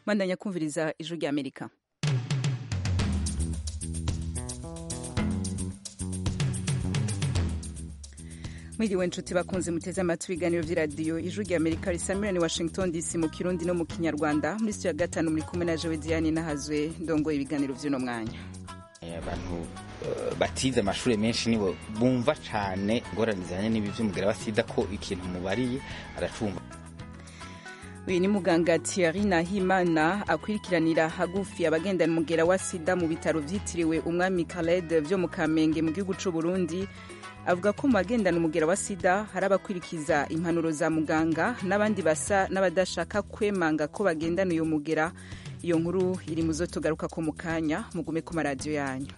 bandanya kumviriza ijwi rya amerika mwiriwe nshuti bakunze muteze amatwi ibiganiro by'iradiyo ijwi rya amerika risamira ni washington dc mu kirundi no mu kinyarwanda muri sitiyo ya gatanu muri kumwe na jewe diane nahazwe ndongoye ibiganiro by'uno mwanya abantu batize amashuri menshi nibo bumva cyane ingorane zijyanye n'ibi by'umugera wa sida ko ikintu mubariye aracumva uyu ni muganga Thierry Nahimana akurikiranira hagufi abagendana umugera wa sida mu bitaro byitiriwe umwami Khaled byo mu Kamenge mu gihugu cy'u Burundi avuga ko mu bagendana umugera wa sida hari abakurikiza impanuro za muganga n'abandi basa n'abadashaka kwemanga ko bagendana uyu mugera iyo nkuru iri mu zo tugaruka ko mu kanya mugume ku maradiyo yanyu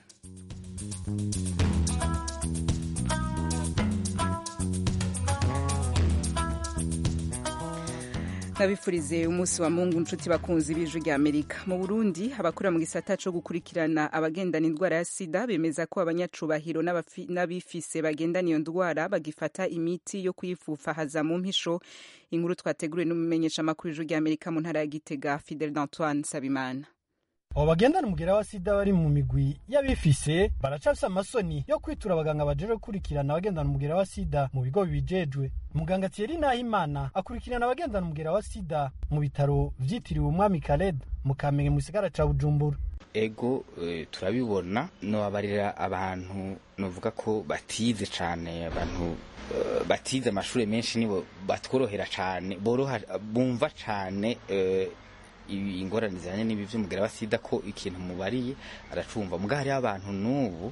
nabifurize umunsi wa mungu nshuti bakunzi b'ijwi rya amerika mu burundi abakora mu gisata co gukurikirana abagendana indwara ya sida bemeza ko abanyacubahiro n'abifise bagendana iyo ndwara bagifata imiti yo kuyifufahaza mu mpisho inkuru twateguriwe n'umumenyeshamakuru ijwi rya amerika mu ntara ya gitega fidel d'antoine sabimana abo bagendana umugera wa sida bari mu migwi y'abifise baracafise amasoni yo kwitura abaganga bajeje gukurikirana abagendana umugera wa sida mu bigo bibijejwe muganga Thierry Nahimana akurikirana abagendana umugera wa sida mu bitaro vyitiriwe umwami Khaled mu Kamenge mu gisagara ca Bujumbura ego e, turabibona nobabarira abantu novuga ko batize cane abantu uh, batize amashuri menshi nibo batworohera cane boroha bumva cane uh, ingorane zijyanye n'ibi by'umugera wa sida ko ikintu mubariye aracumva mbwa hariho abantu n'ubu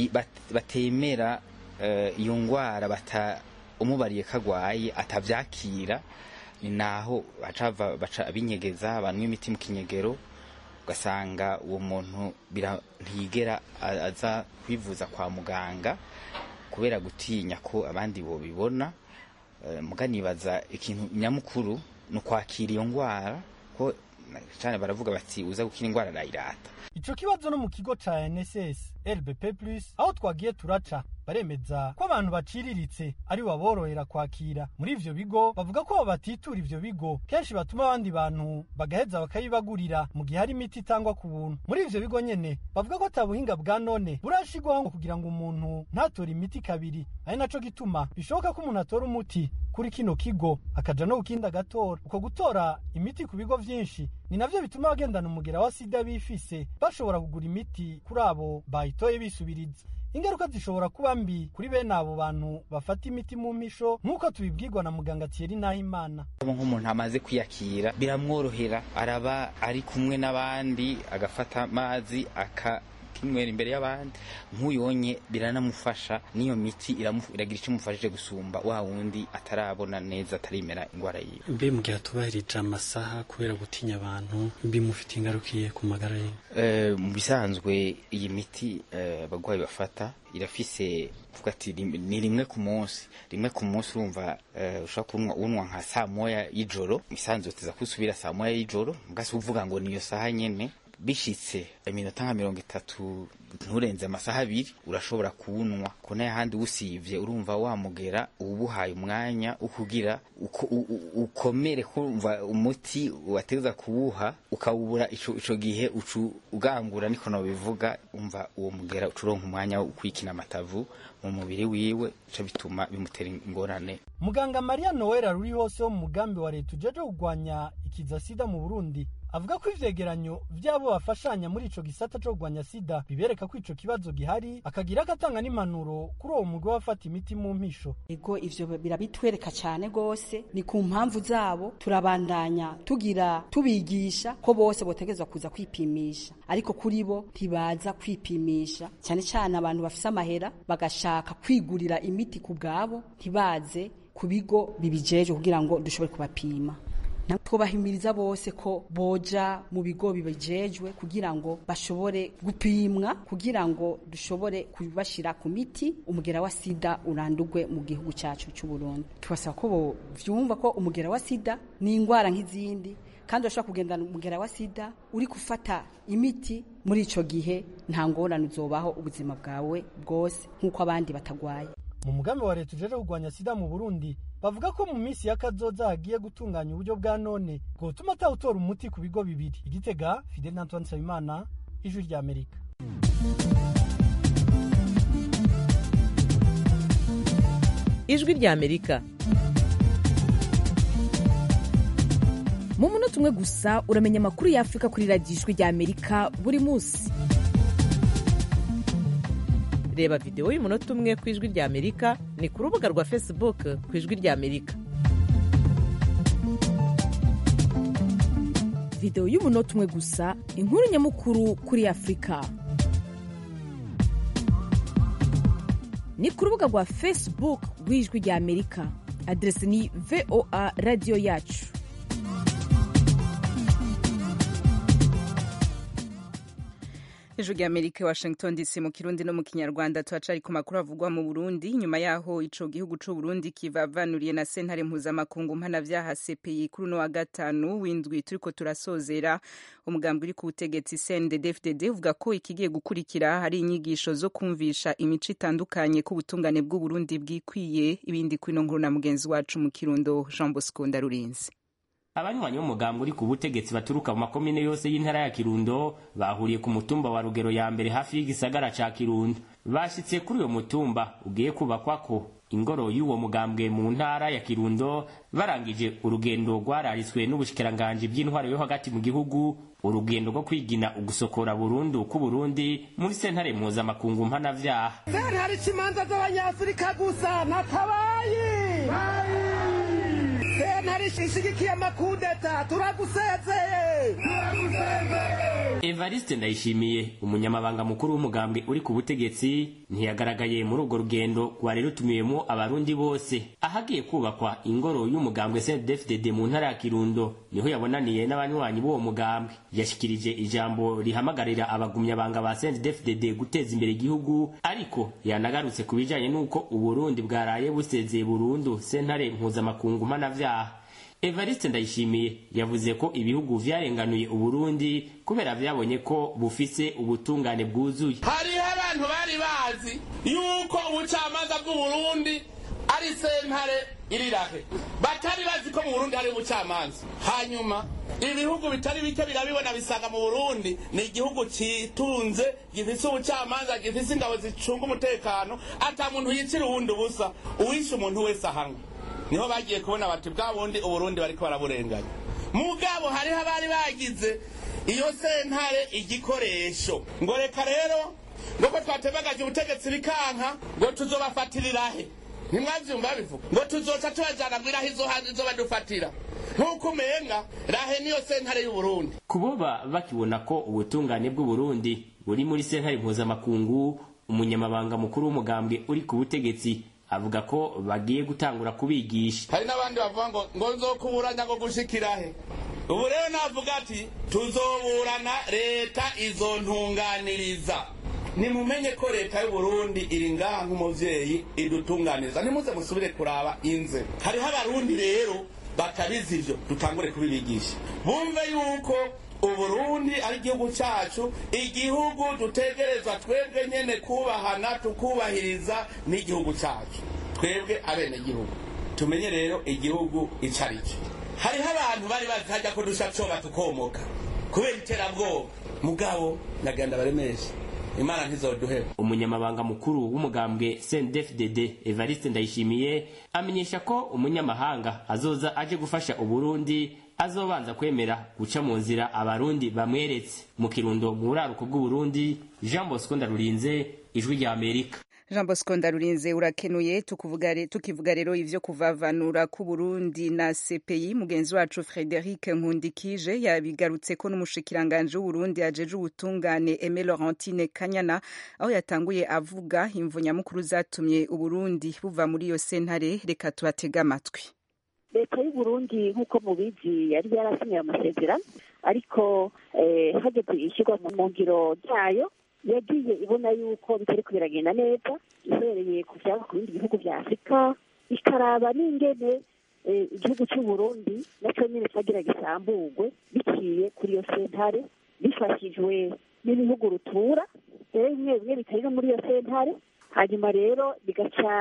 batemera iyo ndwara umubariye ko agwaye atabyakira ni naho baca binyegeza banywa imiti mu kinyegero ugasanga uwo muntu ntiyigera aza kwivuza kwa muganga kubera gutinya ko abandi bobibona muganibaza ikintu nyamukuru ni ukwakira iyo ndwara ko cyane baravuga bati uza gukira indwara arayirata ico kibazo no mu kigo ca NSS LBP Plus aho twagiye turaca baremeza ko abantu baciriritse ari baborohera kwakira muri ivyo bigo bavuga ko batitura ivyo bigo kenshi batuma abandi bantu bagaheza bakayibagurira mu gihe hari imiti itangwa ku buntu muri ivyo bigo nyene bavuga ko ata buhinga bwa none burashigwaho kugira ngo umuntu ntatore imiti kabiri ari naco gituma bishoboka ko umuntu atora umuti kuri kino kigo akaja no kukindi agatora uko gutora imiti ku bigo vyinshi ni navyo bituma abagendana umugera wa sida bifise bashobora kugura imiti kuri abo bayitoye bisubiriza ingaruka zishobora kuba mbi kuri bene abo bantu bafata imiti mu mpisho nk'uko tubibwirwa na muganga Thierry Nahimana nk'umuntu amaze kwiyakira biramworohera araba ari kumwe n'abandi agafata amazi aka kinywera imbere y'abandi nk'uyonye biranamufasha n'iyo miti iragira icyo imufashije gusumba wa wundi atarabona neza atarimera indwara yiwe mbe mu gihe atubahirije amasaha kubera gutinya abantu bimufite ingarukiye ku magara ye mu bisanzwe iyi miti abarwayi bafata irafise vuga ati ni rimwe ku munsi rimwe ku munsi urumva ushobora kunywa nka saa moya y'ijoro isanzwe tuza kusubira saa moya y'ijoro mugasi uvuga ngo niyo saha nyene bishitse iminota nka mirongo itatu nturenze amasaha abiri urashobora kuwunywa ko n'ahandi usivye urumva wamugera ubuhaye umwanya ukugira ukomere kumva umuti wategeza kuwuha ukawubura ico gihe ucu ugangura niko nobivuga umva uwo mugera ucuronka umwanya wo kwikina amatavu mu mubiri wiwe ico bituma bimutera ingorane muganga Maria Noel ruri hose wo mu mugambi wa leta ujeje kugwanya ikiza sida mu Burundi avuga ko ivyegeranyo vy'abo bafashanya muri ico gisata co kugwanya sida bibereka ko ico kibazo gihari akagira agatanga n'impanuro kuri uwo mugwi wafata imiti mu mpisho ego ivyo birabitwereka cane gose ni ku mpamvu zabo turabandanya tugira tubigisha ko bose botegezwa kuza kwipimisha ariko kuri bo ntibaza kwipimisha cyane cyane abantu bafise amahera bagashaka kwigurira imiti ku bwabo ntibaze ku bigo bibijeje kugira ngo dushobore kubapima twubahimiriza bose ko boja mu bigo bibijejwe kugira ngo bashobore gupimwa kugira ngo dushobore kubashira ku miti umugera wa sida urandurwe mu gihugu cyacu cy'u Burundi tubasaba ko vyumva ko umugera wa sida ni ingwara nk'izindi kandi urashobora kugendana umugera wa sida uri gufata imiti muri ico gihe nta ngorane uzobaho ubuzima bwawe bwose nk'uko abandi batagwaye mu mugambi wa leta ujejwe kurwanya sida mu burundi bavuga ko mu minsi y'akazoza hagiye gutunganya uburyo bwa none bwotuma atawutora umuti ku bigo bibiri igitega fidel antoine nsabimana ijwi rya amerika ijwi rya amerika mu munota umwe gusa uramenya amakuru y'afurika kuri radiyo ijwi rya amerika buri munsi reba videwo y'umunota umwe ku ijwi rya amerika ni ku rubuga rwa facebook ku ijwi rya amerika videwo y'umunota umwe gusa inkuru nyamukuru kuri afurika ni ku rubuga rwa facebook rw'ijwi rya amerika aderesi ni voa radiyo yacu ijwi rya amerika washington dc mu kirundi no mu kinyarwanda turacari ku makuru avugwa mu burundi nyuma yaho ico gihugu c'u burundi kivavanuriye na sentare mpuzamakungu mpanavyaha cpi kuri uno wa gatanu w'indwi turiko turasozera umugambwe uri ku butegetsi cndd uvuga ko ikigiye gukurikira hari inyigisho zo kumvisha imico itandukanye ko ubutungane bw'uburundi bwikwiye ibindi kwino nkuru na mugenzi wacu mu kirundo jean bosco ndarurinzi abanywanyi b'umugambi uri ku butegetsi baturuka mu makomine yose y'intara ya kirundo bahuriye ku mutumba wa rugero ya mbere hafi y'igisagara ca kirundo bashitse kuri uyo mutumba ugiye kubakwako ingoro y'uwo mugambwe mu ntara ya kirundo barangije urugendo rwararitswe n'ubushikiranganji bw'intwaro yo hagati mu gihugu urugendo rwo kwigina ugusokora burundu k'uburundi muri sentare mpuzamakungu mpanavyaha sentare imanza z'abanyafurika gusa natabaye sentare ishigikiye amakudeta turagusezeye evariste ndayishimiye umunyamabanga mukuru w'umugambwe uri ku butegetsi ntiyagaragaye muri urwo rugendo rwari rutumiyemo abarundi bose ahagiye kubakwa ingoro y'umugambwe cndfdd mu ntara ya kirundo niho yabonaniye n'abanywanyi b'uwo mugambwe yashikirije ijambo rihamagarira abagumyabanga ba cndfdd guteza imbere igihugu ariko yanagarutse ku bijanye n'uko uburundi bwaraye busezeye burundu sentare mpuzamakungu mpanavyaha evariste ndayishimiye yavuze ko ibihugu vyarenganuye uburundi kubera vyabonye ko bufise ubutungane bwuzuye hariho abantu bari bazi yuko ubucamanza bw'uburundi ari sentare irirahe batari bazi ko mu burundi hari ubucamanza hanyuma ibihugu bitari bike birabibona bisanga mu burundi ni igihugu citunze gifise ubucamanza gifise ingabo zicunga umutekano ata muntu yicira uwundi ubusa uwishe umuntu wese ahanwe niho bagiye kubona bati bwa bundi uburundi bariko baraburenganya mugabo hariho abari bagize iyo sentare igikoresho ngo reka rero ngo ko twatebagaje ubutegetsi bikanka ngo tuzobafatirirahe ntimwavyumva bivuga ngo tuzoca tubajana mwiraho izo hanze izo badufatira nk'uko umenga rahe niyo sentare y'uburundi kuboba bakibona ko ubutungane bw'uburundi buri muri sentare mpuzamakungu umunyamabanga mukuru w'umugambwe uri ku butegetsi avuga ko bagiye gutangura kubigisha hari n'abandi bavuga ngo ngo nzokuburanya ngo gushikirahe ubu rero navuga ati tuzoburana leta izontunganiriza nimumenye ko leta y'uburundi iri ngaha nk'umuvyeyi idutunganiriza nimuze musubire kuraba inze hariho abarundi rero batabizi ivyo dutangure kubibigisha bumve yuko uburundi ari igihugu cyacu igihugu dutegerezwa twebwe nyene kubahana tukubahiriza n'igihugu cyacu twebwe abenegihugu tumenye rero igihugu ico ari cyo hariho abantu bari bazi hajya ko dusha coba tukomoka kubera iterabwoba mugabo nagenda baremesha imana ntizoduheba umunyamabanga mukuru w'umugambwe cndfdd evariste ndayishimiye amenyesha ko umunyamahanga azoza aje gufasha uburundi azobanza kwemera guca mu nzira abarundi bamweretse mu kirundo mu buraruko bw'uburundi jean bosco ndarurinze ijwi rya amerika jean bosco ndarurinze urakenuye tukivuga rero ivyo kuvavanura ku burundi na cpi mugenzi wacu frederic nkundikije yabigarutseko n'umushikiranganji w'uburundi ajeje ubutungane eme laurentine kanyana aho yatanguye avuga imvo nyamukuru zatumye uburundi buva muri iyo sentare reka tubatege amatwi leta y'uburundi nk'uko mubizi yari yarasinyiye amasezerano ariko hageze ishyirwa mu ngiro ryayo yagiye ibona yuko bitari kubiragenda neza ihereye ku byaba ku bindi bihugu bya afurika ikaraba n'ingene igihugu cy'uburundi nacyo nyine cyagira gisamburwe biciye kuri iyo sentare bifashijwe n'ibihugu rutura rero bimwe bimwe bitari no muri iyo sentare hanyuma rero bigaca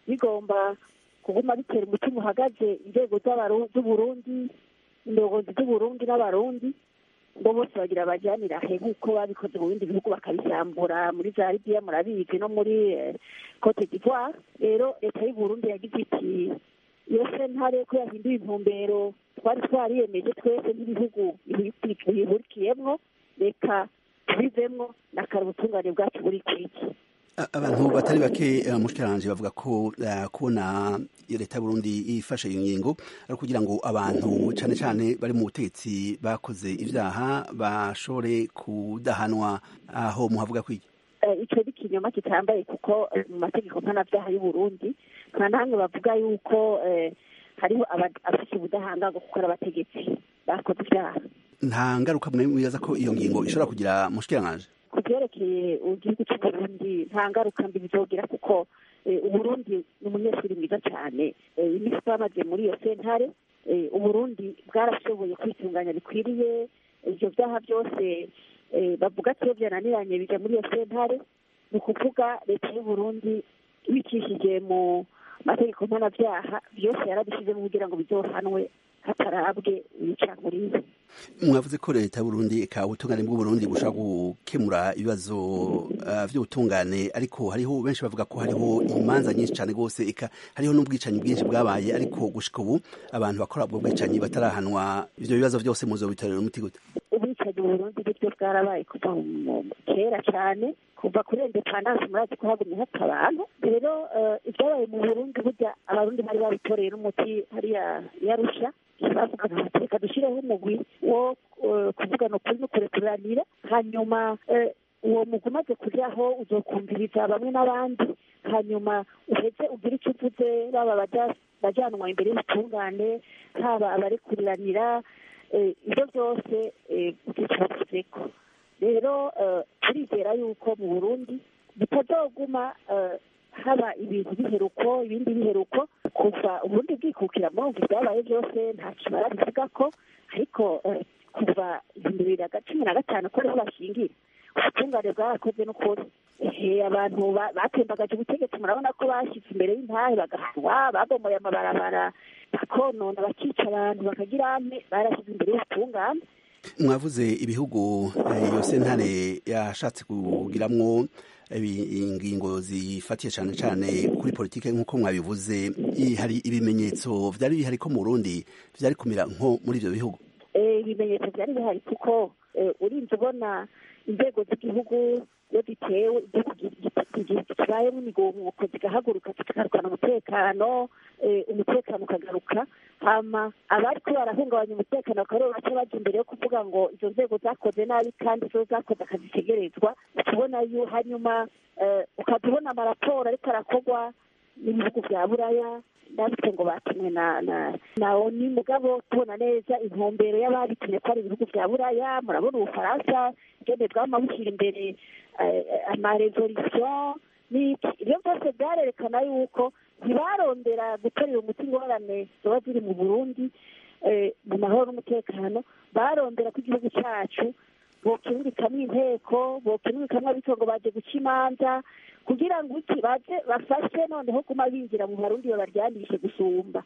bigomba kuguma bitera umutima uhagaze inzego z'Abaru- z'uburundi indongozi z'uburundi n'abarundi ngo bose bagira bajyanira he nk'uko babikoze mu bindi bihugu bakabisambura muri za libiya murabizi no muri eh, cote d'ivoire rero leta y'uburundi yagize iti iyo sentare ko yahinduye intumbero twari twariyemeje twese nk'ibihugu bihurikiyemwo reka tubivemwo na kare ubutungane bwacu buri kwiki A- abantu batari bake eh, mushikiranje bavuga ko eh, kubona iyo leta y'Uburundi ifashe iyo ngingo ari kugira ngo abantu cane cane bari mu butegetsi bakoze ivyaha bashobore kudahanwa aho muhavuga kwiki Eh, ico ni ikinyoma kitambaye kuko eh, mu mategeko mpanavyaha y'uburundi nta namwe bavuga yuko eh, hariho aba- abafise ubudahangarwa kuko ari abategetsi bakoze ivyaha nta ngaruka mwe mwibaza ko iyo ngingo ishobora kugira mushikiranje ku vyerekeye igihugu c'uburundi nta ngaruka mbi bizogira kuko eh, uburundi ni umunyeshuri mwiza cane Eh, imisi twamaze muri iyo sentare eh, uburundi bwarashoboye kwitunganya bikwiriye ivyo vyaha vyose eh, bavuga ko iyo vyananiranye bija muri iyo sentare ni ukuvuga leta y'uburundi ibicishije mu mategeko mpanavyaha vyose yarabishizemo kugira ngo bizohanwe hatarabwe ibicankuriye mwavuze ko leta y'Uburundi eka ubutungane bw'Uburundi bushobora gukemura ibibazo uh, vy'ubutungane ariko hariho benshi bavuga ko hariho imanza nyinshi cane gose eka hariho n'ubwicanyi bwinshi bwabaye ariko gushika ubu abantu bakora ubwo bwicanyi batarahanwa ivyo bibazo vyose muzobitorera umuti gute ubwicanyi mu burundi nibyo bwarabaye kuva mu- kera cyane kuva kuri indepandanse murazi ko hagumye hapfa abantu rero eh, ibyabaye mu burundi burya abarundi bari babitoreye n'umuti hariya yarusha bavugaga bati reka dushyireho umugwi wo eh, kuvugana ukuri no kurekuranira hanyuma eh, uwo mugwi umaze kujaho uzokumviriza bamwe n'abandi hanyuma uheze ugire icyo uvuze baba abaja- bajanwa imbere y'ubutungane haba abarekuriranira eh, ibyo byose eh, bicavuzeko rero eh, turizera yuko mu burundi bitazoguma eh, haba ibintu biheruko ibindi biheruko kuva uburundi bwikukira murumva ibyabaye byose nta kimara bivuga ko ariko eh, kuva ibihumbi bibiri na cumi na gatanu ko ariho bashingira ubutungane bwarakoze n'ukuri ehe abantu ba- batembagaje ubutegetsi murabona ko bashyize imbere y'intahe bagahanwa babomoye amabarabara bakonona bakica abantu bakagira ane barashyize imbere y'ubutungane mwavuze ibihugu eh, iyo sentare yashatse kugiramwo ibi- ingingo zifatiye cane cane kuri politike nk'uko mwabivuze i- hari ibimenyetso vyari bihari ko mu Burundi vyari kumira nko muri ivyo bihugu Eh, ibimenyetso byari bihari kuko eh, urinze ubona inzego z'igihugu iyo zitewe igihugu gi- gi- kibayemo imigumuko zigahaguruka zikagarukana umutekano eh, umutekano ukagaruka hama abariko barahungabanya umutekano bakaba baca baja imbere yo kuvuga ngo izo nzego zakoze nabi kandi zo zakoze akazi tegerezwa ukabona yu hanyuma eh, ukaza ubona amaraporo ariko arakorwa n'ibihugu vya buraya ndabitse ngo batumwe na na na oni mugabo tubona neza intumbero y'ababitumye ko ari ibihugu vya buraya murabona ubufaransa ngene bwama bushyira imbere eh, amarevolution n'iki ibyo byose byarerekana yuko ntibarondera gutorera umuti ingorane zoba ziri mu burundi eh, mu mahoro n'umutekano barondera ko igihugu cacu bokirubikamwo inteko bokirubikamwo abitongo baje guca imanza kugira ngo iki baze bafashe noneho kuma binjira mu barundi babaryandishe gusumba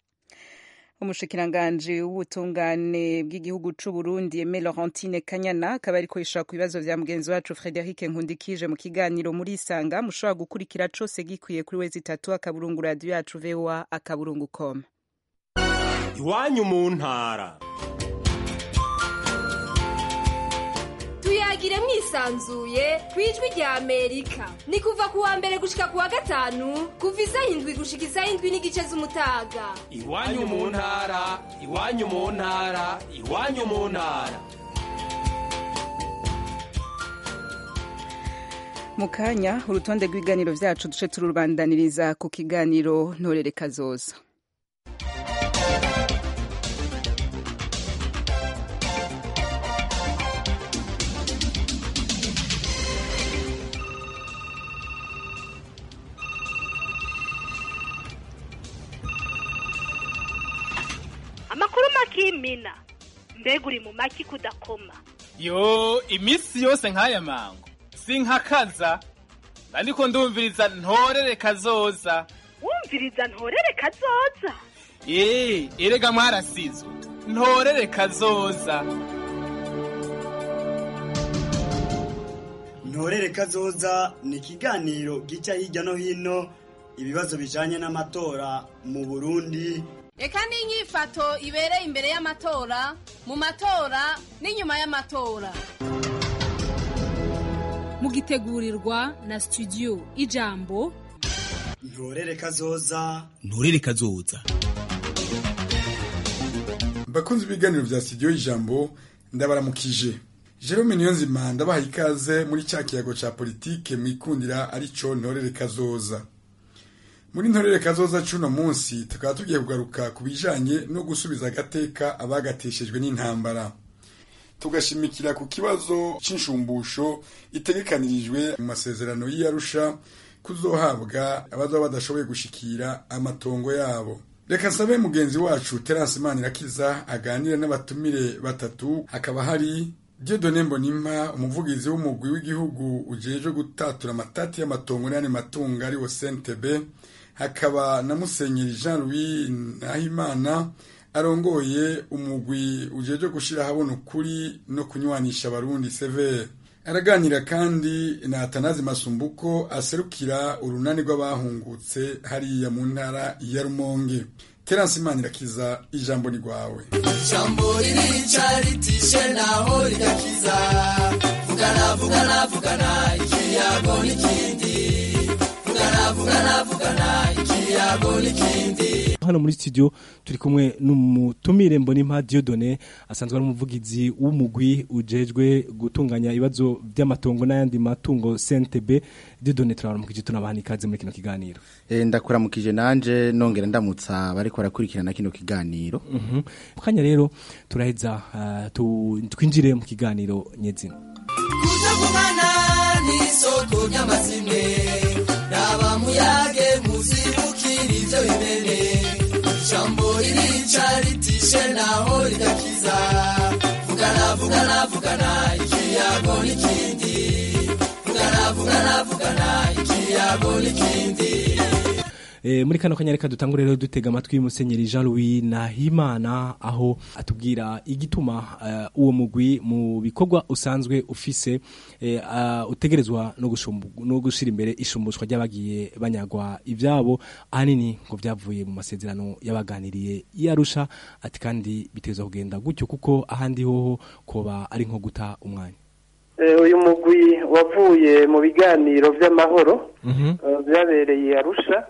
umushikiranganji w'ubutungane bw'igihugu c'u Burundi Aime Laurentine Kanyana akaba ariko yishura ku bibazo vya mugenzi wacu Frederic Nkundikije mu kiganiro muri Isanga mushobora gukurikira cose gikwiye kuri wezi itatu akaburungu radio yacu VOA akaburungu com iwanyu mu ntara tuyagire mwisanzuye ku ijwi rya amerika ni kuva ku wa mbere gushika ku wa gatanu kuva isaha indwi gushika isaha indwi n'igice z'umutaga iwanyu mu ntara iwanyu mu ntara iwanyu mu ntara mu kanya urutonde rw'ibiganiro vyacu duce turubandaniriza ku kiganiro ntorere kazoza amakuru makimina mbega uri mu maki kudakoma yo iminsi yose nk'aya mango sinkakaza ariko ndumviriza ntorere kazoza wumviriza ntorere kazoza eee erega mwarasizwe ntorere kazoza ntorere kazoza ni ikiganiro gica hirya no hino ibibazo bijanye n'amatora mu burundi reka n'inyifato ibereye imbere y'amatora mu matora n'inyuma y'amatora mugitegurirwa na studio ijambo ntorere kazoza nturere kazoza bakunze ibiganiro vya studio y'ijambo ndabaramukije Jerome Niyonzima ndabaha ikaze muri cya kiyago ca politike mwikundira arico ntorere kazoza muri ntorere kazoza cuno munsi tukaba tugiye kugaruka ku bijanye no gusubiza agateka abagateshejwe n'intambara tugashimikira ku kibazo c'inshumbusho itegekanirijwe mu masezerano y'Arusha kuzohabwa abazaba badashoboye gushikira amatongo yabo reka nsabe mugenzi wacu Terence Manirakiza aganira n'abatumire batatu hakaba hari Dieudonne Mbonimpa umuvugizi w'umugwi w'igihugu ujejwe gutatura amatati y'amatongo n'ayandi matungo ari wo CNTB hakaba na Musenyeri Jean Louis Nahimana arongoye umugwi ujejwe gushira habona ukuri no kunywanisha abarundi severe araganira kandi na Atanazi Masumbuko aserukira urunani rw'abahungutse hariya mu ntara ya Rumonge Terence Manirakiza ijambo ni rwawe ijambo ririca ritishe naho rigakiza vugana vugana vugana ikiyago n'ikindi vugana vugana vugana ikiyago n'ikindi hano muri studio turi kumwe n'umutumire Mbonimpa Dieudonne asanzwe ari umuvugizi w'umugwi ujejwe gutunganya ibibazo by'amatongo n'ayandi matungo CNTB Dieudonne turabaramukije tunabaha ikaze muri kino kiganiro e, ndakuramukije nanje nongera ndamutsa bariko barakurikirana kino kiganiro mhm mm kanya rero turaheza uh, tu, twinjire mu kiganiro nyezina kutavugana n'isoko ry'amazimwe raba muyage muzibukira ivyo bimene ijambo ririca ritishe naho rigakiza vugana vugana vugana ikiyago n'ikindi vugana vugana vugana ikiyago n'ikindi E, muri kano kanya reka dutangure rero dutega amatwi y'umusenyeri Jean Louis Nahimana aho atubwira igituma uh, uwo mugwi mu bikorwa usanzwe ufise e, uh, utegerezwa no gushumbu no gushira imbere ishumbushwa ry'abagiye banyagwa ivyabo ahanini ngo vyavuye mu masezerano yabaganiriye yarusha ati kandi biteza kugenda gutyo kuko ahandi hoho koba ari nko guta umwanya uyu mugwi wavuye mu biganiro by'amahoro byabereye arusha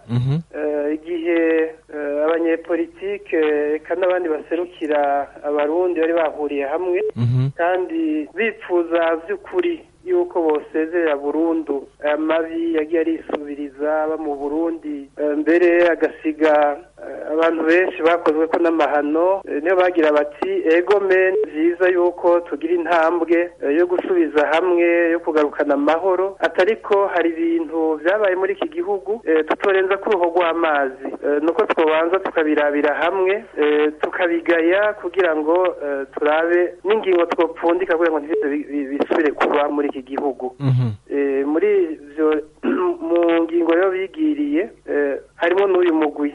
igihe abanyepolitike eka n'abandi baserukira abarundi bari bahuriye hamwe kandi bipfuza by'ukuri yuko bosezerera burundu amabi yagiye arisubiriza aba mu burundi mbere agasiga abantu benshi bakozwe ko n'amahano niyo bagira bati ego men byiza yuko tugira intambwe yo gusubiza hamwe yo kugarukana amahoro atariko hari ibintu byabaye muri iki gihugu tutorenza ku ruhu rw'amazi nuko twobanza tukabirabira hamwe tukabigaya kugira ngo turabe n'ingingo twopfundika kugira ngo bisubire kuba muri iki gihugu muri ibyo mu ngingo rero bigiriye harimo n'uyu mugwi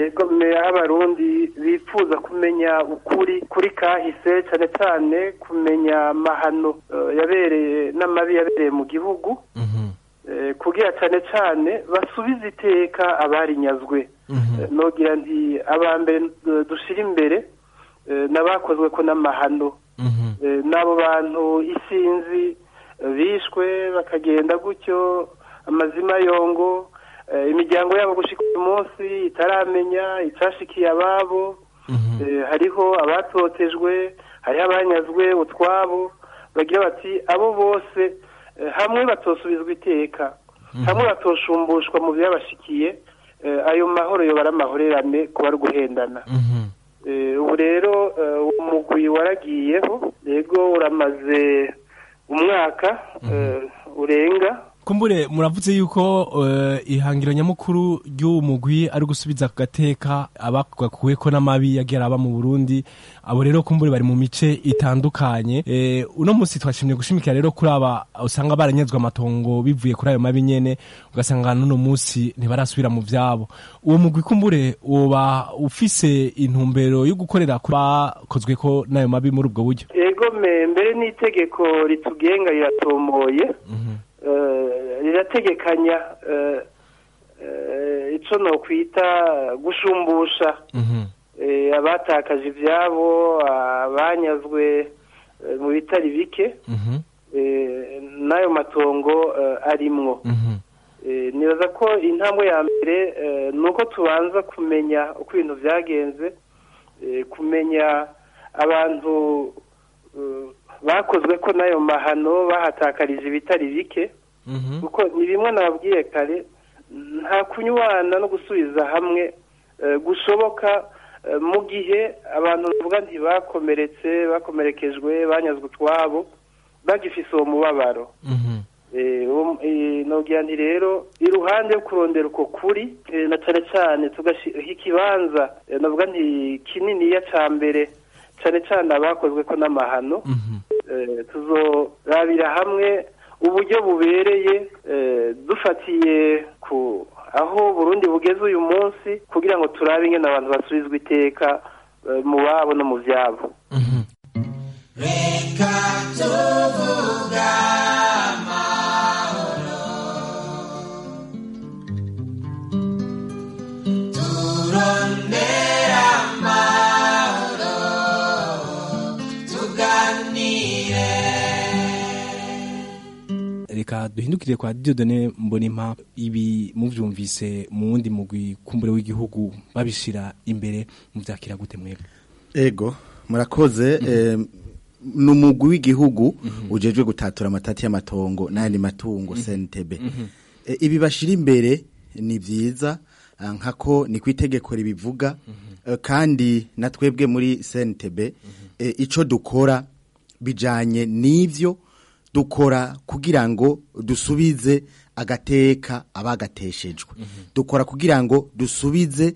abarundi bifuza kumenya ukuri kuri kahise cyane cyane kumenya amahano yabereye n'amabi yabereye mu gihugu kugira cyane cyane basubize iteka abarinyazwe nogira nti abambere dushyira imbere n'abakozwe ko n'amahano n'abo bantu isinzi bishwe bakagenda gutyo amazima yongo imiryango yabo gushyika uyu munsi itaramenya icyashikiye ababo hariho abatotejwe hariho abanyazwe utwabo bagira bati abo bose hamwe batosubizwa iteka hamwe batosumbushwa mu byabashikiye ayo mahoro yobara amahorerane kuba ari guhendana ubu rero umugwi waragiyeho yego uramaze umwaka urenga kumbure muravuze yuko eh, ihangiro nyamukuru ry'uwo mugwi ari gusubiza ku gateka abakuweko n'amabi yagiye araba mu Burundi abo rero kumbure bari mu mice itandukanye eh, uno munsi twashimye gushimikira rero kuri aba usanga baranyezwe amatongo bivuye kuri ayo mabi nyene ugasanga n'uno munsi ntibarasubira mu vyabo uwo mugwi kumbure woba ufise intumbero yo gukorera ku bakozweko n'ayo mabi muri ubwo buryo ego me mbere n'itegeko ritugenga riratomoye Eh, rirategekanya eh, eh, ico nokwita gushumbusha eh, abatakaje ivyabo abanyazwe eh, mu bitari bike eh, n'ayo matongo eh, arimwo Eh, nibaza ko intambwe ya mbere eh, ni uko tubanza kumenya uko ibintu vyagenze eh, kumenya abantu eh, bakozwe ko n'ayo mahano bahatakarije ibitari bike kuko ni bimwe nababwiye kare nta kunywana no gusubiza hamwe eh, gushoboka eh, mu gihe abantu bavuga ntibakomeretse bakomerekejwe banyazwe utwabo bagifise uwo mubabaro Eh, uwo- eh, nogira nti rero iruhande yo kurondera uko kuri eh, na cane cane tugashyira ikibanza eh, navuga nti kininiya ca mbere cane cane abakozwe ko n'amahano eh, tuzorabira hamwe uburyo bubereye eh, dufatiye ku aho Burundi bugeze uyu munsi kugira ngo turabe ingene abantu basubizwa iteka eh, mu babo no mu vyabo reka tuvuga amahoro turondera amahoro tuganire reka duhindukire kwa Dieudonne Mbonimpa ibi muvyumvise mu wundi mugwi kumbure w'igihugu babishira imbere muvyakira gute mwebwe ego murakoze eh, ni umugwi w'igihugu ujejwe gutatura amatati y'amatongo n'ayandi matungo CNTB Eh, ibi bashira imbere ni vyiza ah, nkako ni kwitegeko ribivuga eh, kandi na twebwe muri CNTB eh, ico dukora bijanye n'ivyo dukora kugira ngo dusubize agateka abagateshejwe dukora kugira ngo dusubize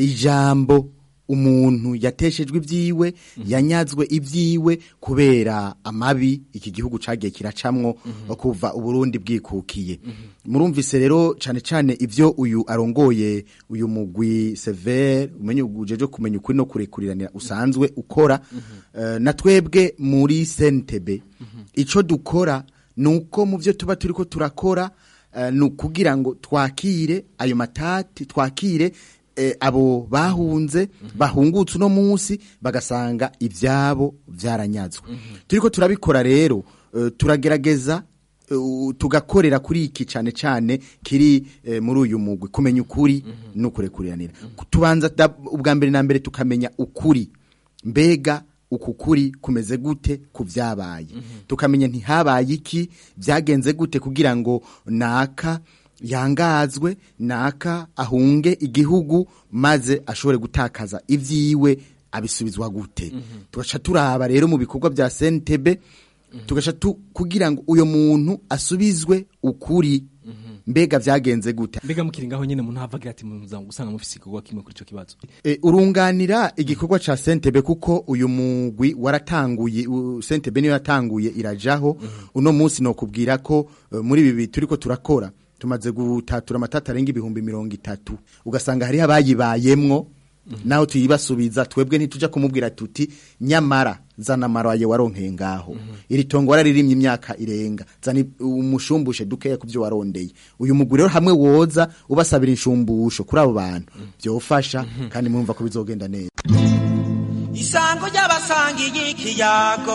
ijambo umuntu yateshejwe ibyiwe yanyazwe ibyiwe kubera amabi iki gihugu cagiye kiracamwo kuva uburundi bwikukiye murumvise rero cane cane ivyo uyu arongoye uyu mugwi severe umenye ujeje kumenya ukuri no kurekuriranira usanzwe ukora eh, na twebwe muri sentebe ico dukora nuko mu byo tuba turiko turakora eh, ni ukugira ngo twakire ayo matati twakire eh, abo bahunze bahungutse uno munsi bagasanga ivyabo vyaranyazwe turiko turabikora rero eh, turagerageza eh, tugakorera kuri iki cane cane kiri eh, muri uyu mugwi kumenya ukuri no kurekuriranira tubanza da- ubwa mbere na mbere tukamenya ukuri mbega uku kuri kumeze gute ku vyabaye tukamenya ntihabaye iki byagenze gute kugira ngo naka yangazwe naka ahunge igihugu maze ashobore gutakaza ivyiwe abisubizwa gute tugaca turaba rero mu bikorwa bya CNTB tugaca tu kugira ngo uyo muntu asubizwe ukuri mbega vyagenze gute mbega mukiri ngaho nyene umuntu havagira ati muza gusanga mufise igikorwa kimwe kuri ico kibazo E, urunganira igikorwa ca Sentebe kuko uyu mugwi waratanguye u- Sentebe niyo yatanguye irajaho uno munsi no kubwira ko e, muri bibi turiko turakora tumaze gutatura amatata arenga ibihumbi mirongo itatu ugasanga hariho abayibayemwo naho tuyibasubiza twebwe ntituja kumubwira tuti nyamara zana amaraye waronkeye ngaho iri tongo wararirimye imyaka irenga zana i- umushumbushe dukeya ku byo warondeye uyu mugwi rero hamwe woza ubasabira inshumbusho kuri abo bantu byofasha kandi murumva ko bizogenda neza isango ry'abasangiye ikiyago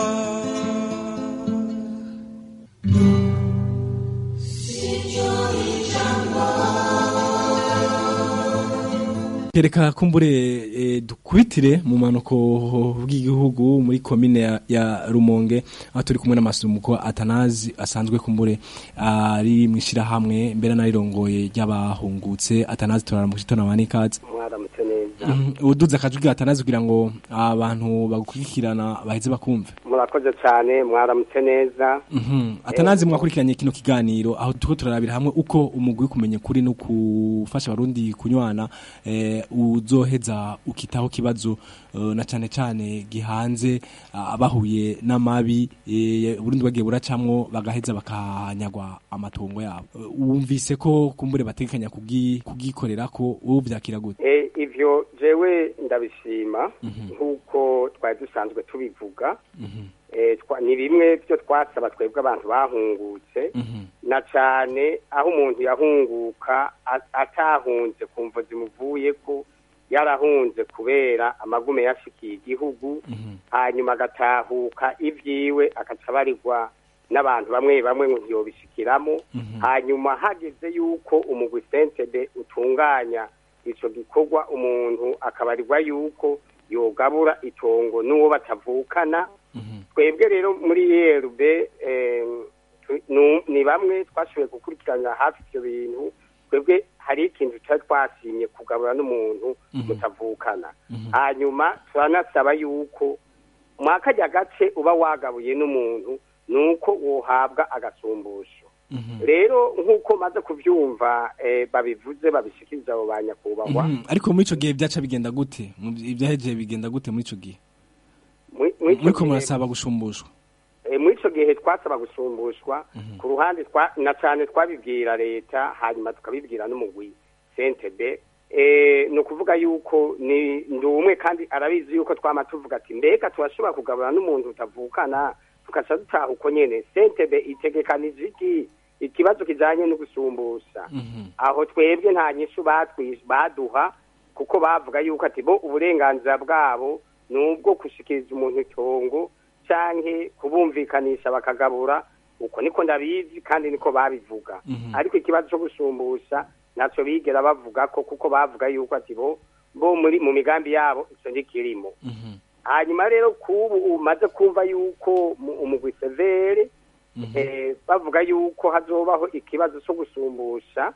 Reka kumbure e, dukubitire mu manuko bw'igihugu muri komine ya, ya Rumonge aho turi kumwe n'amasumuko Atanazi asanzwe kumbure ari mwishira hamwe mbere narirongoye ry'abahungutse Atanazi turara mu gitondo abanikaze mwaramutse neza uduza akajwi Atanazi kugira ngo abantu bagukurikirana baheze bakumve murakoze cyane mwaramutse neza Mhm. atanazi mwakurikiranye kino kiganiro aho turiko turarabira hamwe uko umugwi wo kumenya kuri no gufasha abarundi kunywana eh, uzoheza ukitaho kibazo eh, na cane cane gihanze ah, abahuye n'amabi eh, Burundi bagiye buracamwo bagaheza bakanyagwa amatongo yabo Eh, wumvise ko kumbure batekanya kugi- kugikorera ko wowe vyakira gute Eh, ivyo jewe ndabishima nk'uko twari dusanzwe tubivuga Eh, twa- ni bimwe byo twasaba twebwe abantu bahungutse na cane aho umuntu yahunguka a- atahunze ku mvo zimuvuye ko yarahunze kubera amagume yashikiye igihugu hanyuma agatahuka ivyiwe agaca abarirwa n'abantu bamwe bamwe ngo ntiyobishikiramo hanyuma hageze yuko umugwi sentebe utunganya ico gikorwa umuntu akabarirwa yuko yogabura itongo n'uwo batavukana twebwe rero muri erb ni bamwe twashoboye gukurikirana hafi ivyo bintu twebwe hari ikintu tutari twasimye kugabura n'umuntu mutavukana hanyuma turanasaba yuko mwakarya gace uba wagabuye n'umuntu nuko wohabwa agasumbusho rero nk'uko maze kuvyumva eh, babivuze babishikiriza abo ba nyakubahwa Mhm. ariko muri ico gihe vyaca bigenda gute Mu- ivyahejeje bigenda gute muri ico gihe Muri- muri ico muriko gihe- murasaba gushumbushwa Eh, muri ico gihe twasaba gusumbushwa ku ruhande twa na cane twabibwira leta hanyuma tukabibwira n'umugwi sentebe eh, ni ukuvuga yuko ni ndi umwe kandi arabizi yuko twama tuvuga ati mbega turashobora kugabura n'umuntu utavukana tukaca dutaha uko nyene sentebe itegekanije iki ikibazo kijanye no gusumbusha aho twebwe nta nyishu batwi- baduha kuko bavuga yuko ati bo uburenganzira bwabo ni ubwo gushikiriza umuntu itongo canke kubumvikanisha bakagabura uko niko ndabizi kandi niko babivuga ariko ikibazo cyo gusumbusha naco bigera bavuga ko kuko bavuga yuko ati bo bo muri mu migambi yabo ico ndikirimo hanyuma rero kubu umaze kumva yuko mu- umugwi severe eh, bavuga yuko hazobaho ikibazo cyo gusumbusha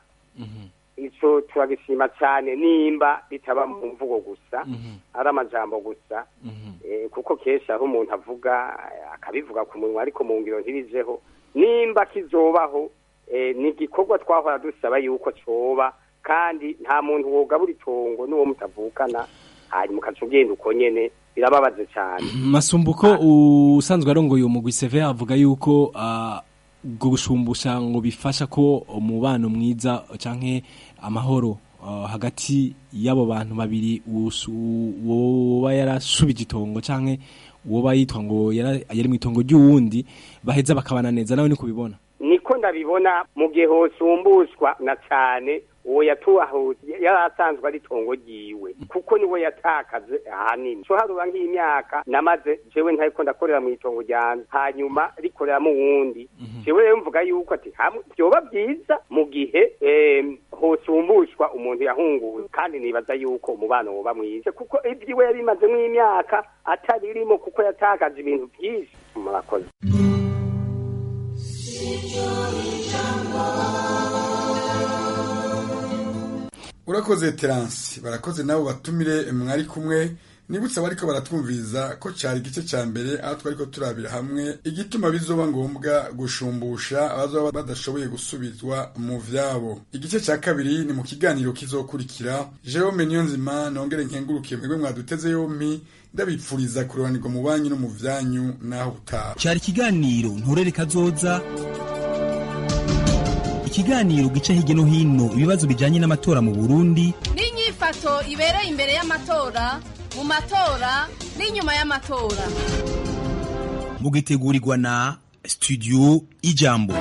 ico turagishima cyane nimba bitaba mu mvugo gusa ari amajambo gusa eh, kuko kenshi aho umuntu avuga eh, akabivuga ku munwa ariko mu ngiro ntibijeho nimba kizobaho eh, ni igikorwa twahora dusaba yuko coba kandi nta muntu wogabura itongo n'uwo mutavukana hanyuma ukaca ugenda uko nyene birababaje cyane masumbuko usanzwe arongoye umugwi seve avuga yuko ah, ubwo gushumbusha ngo bifasha ko umubano mwiza canke amahoro ah, hagati y'abo bantu babiri usu- woba yarashubije itongo canke woba yitwa ngo yara- yari mu itongo ry'uwundi baheza bakabana neza nawe niko ubibona niko ndabibona mu gihe hosumbushwa na cyane uwo yatuhahuye yari asanzwe ari itongo ryiwe kuko niwe yatakaze ahanini so haruba nk'imyaka namaze jewe ntariko ndakorera mu itongo ryanje hanyuma rikoreramo uwundi jewe rero mvuga yuko ati hamwe vyoba byiza mu gihe em, hosumbushwa umuntu yahunguwe kandi nibaza yuko umubano woba mwiza kuko ibyiwe yari imazemo imyaka ataririmo kuko yatakaje ibintu byinshi murakoze urakoze teransi barakoze nabo batumire mwari kumwe nibutse abariko baratwumviriza ko cari igice ca mbere aho twariko turabira hamwe igituma bizoba ngombwa gushumbusha abazoba badashoboye gusubizwa mu vyabo igice ca kabiri ni mu kiganiro kizokurikira jerome niyonzima nongere nkengurukiye mwebwe mwaduteze yompi ndabipfuriza kurobanirwa mu banyu no mu vyanyu naho utaha cyari ikiganiro nturere kazoza ikiganiro gica hirya no hino ibibazo bijyanye n'amatora mu burundi n'inyifato ibereye imbere y'amatora mu matora n'inyuma y'amatora mugitegurirwa na studio ijambo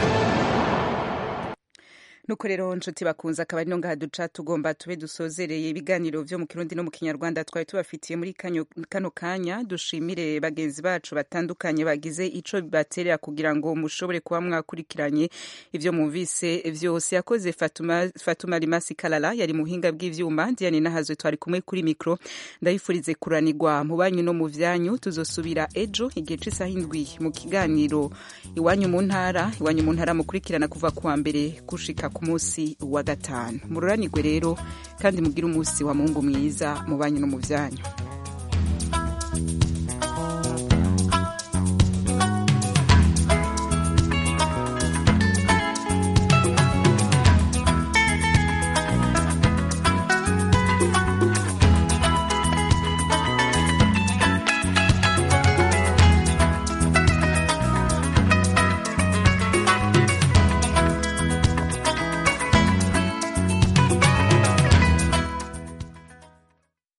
nuko rero nshuti bakunze akaba ari no ngaha duca tugomba tube dusozereye ibiganiro vyo mu kirundi no mu kinyarwanda twari tubafitiye muri kanyo- kano kanya dushimire bagenzi bacu batandukanye bagize ico baterera kugira ngo mushobore kuba mwakurikiranye ivyo mumvise vyose yakoze Fatuma, Fatuma Rimasi Kalala yari muhinga bw'ivyuma Diane Nahazwe twari kumwe kuri mikro ndayifurize kuranirwa mu banyu no mu vyanyu tuzosubira ejo igihe c'isaha indwi mu kiganiro iwanyu mu ntara iwanyu mu ntara mukurikirana kuva kuwa mbere gushika ku munsi wa gatanu mururanirwe rero kandi mugire umunsi wa mungu mwiza mu banyu no mu vyanyu